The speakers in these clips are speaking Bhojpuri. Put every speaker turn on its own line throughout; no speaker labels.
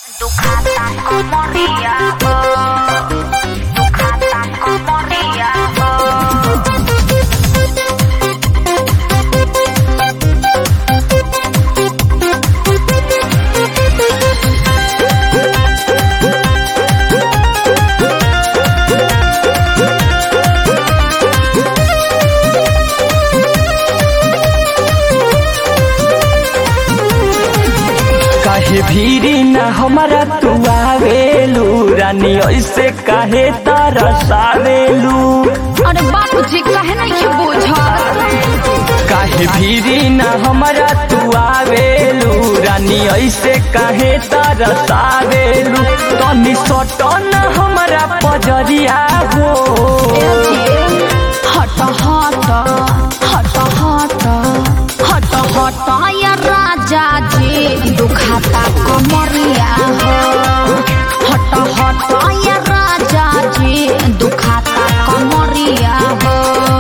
Ducatan como Riago. Ducatan como Riago.
काहे भीरी न हमारा तू आवेलू रानी ऐसे काहे तरसावेलू
अरे बाबूजी कहे नहीं के बुझत
काहे भीरी न हमारा तू आवेलू रानी ऐसे काहे तरसावेलू तनी सटन हमारा पजरिया हो
हट हट हट हट हट हट या राजा जी दुखाता कमरिया हो हट हट या राजा जी दुखाता कमरिया हो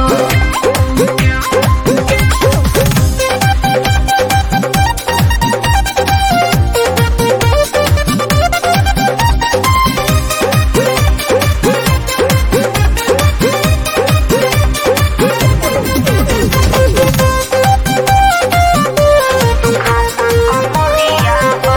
como Riago.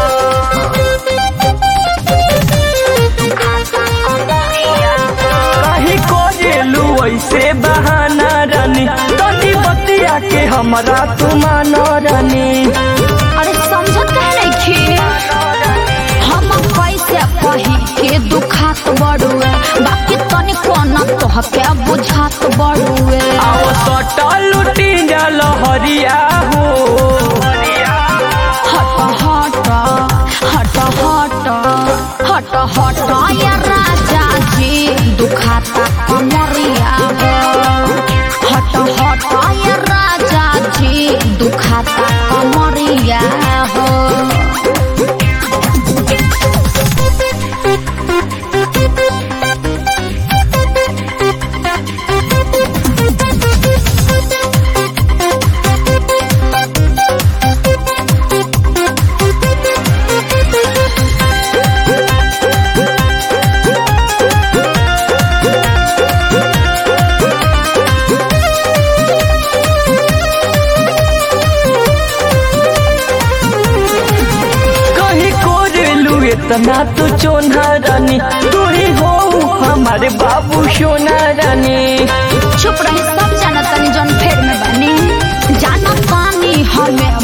Ducatan como Riago.
काहे कोरेलू ऐसे बहाना रानी तनी बतिया के हमरा तू मानो रानी
अरे समझत कहे नहीं खे हम कैसे कही के दुखात बड़ुए बाकी तनी कोना तोहके बुझात बड़ुए
आओ सटा लुटी जल हरिया हो
हट हट हट हट हट हट या राजा जी दुखाता कमरिया हो हट हट या राजा जी दुखाता कमरिया हो
कहीं कोरेलू इतना तू चोना रानी तू ही हो हमारे बाबू सोना रानी
चुप रही सब जाना तनी जन फेर में बनी जाना पानी हमें